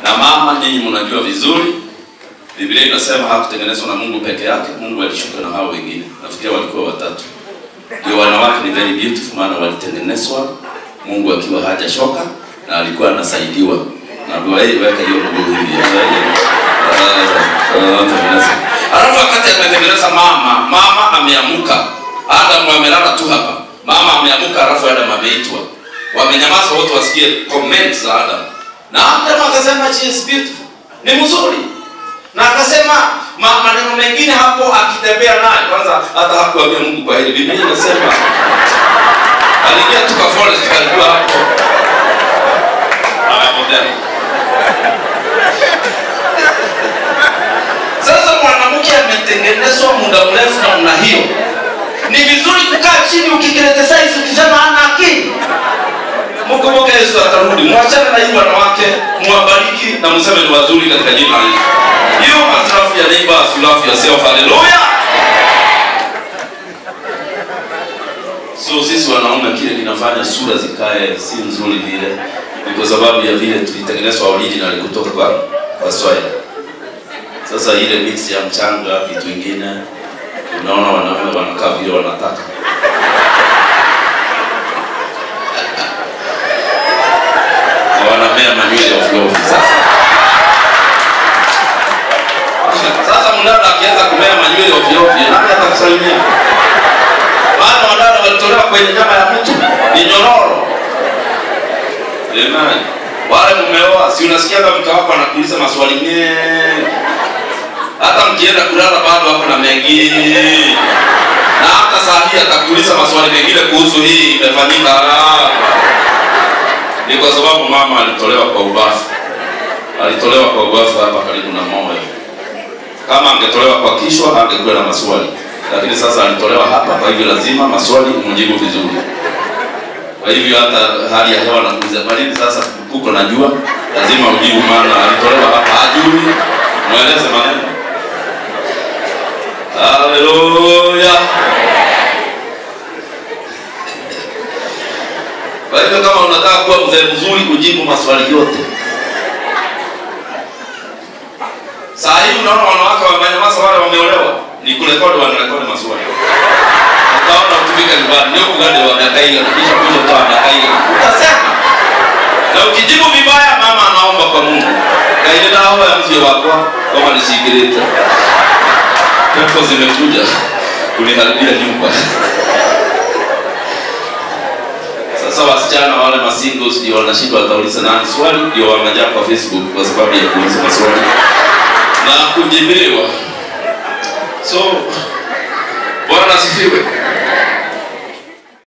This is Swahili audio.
na mama, nyinyi mnajua vizuri, Biblia inasema hakutengenezwa na Mungu peke yake, Mungu alishuka na hao wengine. Nafikiri walikuwa watatu. Ndio wanawake ni very beautiful, maana walitengenezwa Mungu akiwa hajashoka na alikuwa anasaidiwa. Na wewe weka hiyo mguu hivi. Alafu wakati ametengeneza mama, mama ameamuka. Adam amelala tu hapa. Mama ameamuka alafu Adam ameitwa. Wamenyamaza wote wasikie comments za Adam. Na Adam akasema she is beautiful. Ni mzuri. Na akasema ma, maneno mengine hapo akitembea naye kwanza hata hakuambia Mungu kwa hili. Biblia inasema aliingia tu kwa forest alikuwa hapo. Amepotea. Sasa mwanamke ametengenezwa muda mrefu namna hiyo, ni vizuri kukaa chini ukikriticize, ukisema hana akili. Mkumbuke Yesu atarudi, mwachane na hii wanawake, mwabariki na mseme ni wazuri katika jina la Yesu. You must love your neighbor as you love yourself. Hallelujah. So sisi wanaume kile kinafanya sura zikae si nzuri vile, ni kwa sababu ya vile tulitengenezwa original kutoka kwa kwa soil. Sasa ile mix ya mchanga vitu vingine, unaona wanaume wanakaa vile wanataka. Na wanamea manywele ovyo ovyo sasa. Sasa mdada akianza kumea manywele ovyo ovyo, nani atakusalimia? Maana wadada walitolewa kwenye nyama ya mtu ni nyororo. Amen. Wale mumeoa, si unasikia kama mke wako anakuuliza maswali mengi. Hata mkienda kulala bado wako na mengine. Na hata saa hii atakuuliza maswali mengine kuhusu hii imefanyika. Ah. Ni kwa sababu mama alitolewa kwa ubafu. Alitolewa kwa ubafu hapa karibu na moyo. Kama angetolewa kwa kichwa angekuwa na maswali, lakini sasa alitolewa hapa, kwa hivyo lazima maswali umjibu vizuri. Kwa hivyo hata hali ya hewa nakuuliza baridi, sasa kuko na jua, lazima ujibu, maana alitolewa hapa, hajui, mweleze maneno. Haleluya! Kwa hivyo kama unataka kuwa mzee mzuri, ujibu maswali yote. Saa hii unaona wanawake wamenyamaza, wale wameolewa ni kurekodi, wanarekodi maswali. Utaona ukifika nyumbani ndio kugade wa miaka hiyo na kisha kuja kwa miaka hiyo. Utasema. Na ukijibu vibaya mama anaomba kwa Mungu. Kaile na hao ya mzee wako kama nisikilete. Pepo zimekuja kuniharibia nyumba. Sasa wasichana wale masingles ndio wanashindwa watauliza nani swali, ndio wamejaa kwa Facebook kwa sababu ya kuuliza maswali na kujibiwa. So Bwana asifiwe.